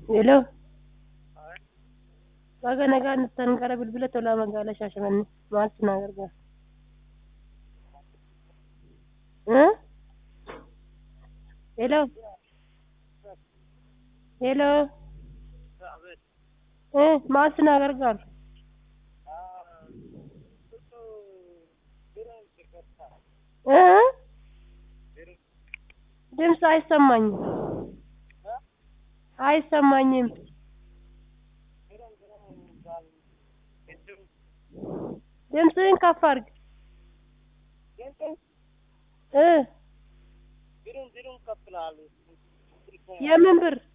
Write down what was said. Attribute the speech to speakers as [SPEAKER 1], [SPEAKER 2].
[SPEAKER 1] Hello. Baga nagaan dhuftan gara bilbila tolaa magaalaa Shaashamannee maaltu na gargaara? Huh? Hello. Hello. Eh, maaltu na gargaara? Eh? ድምፅ አይሰማኝም አይሰማኝም። ድምፅህን ከፍ አድርግ እ የምን ብር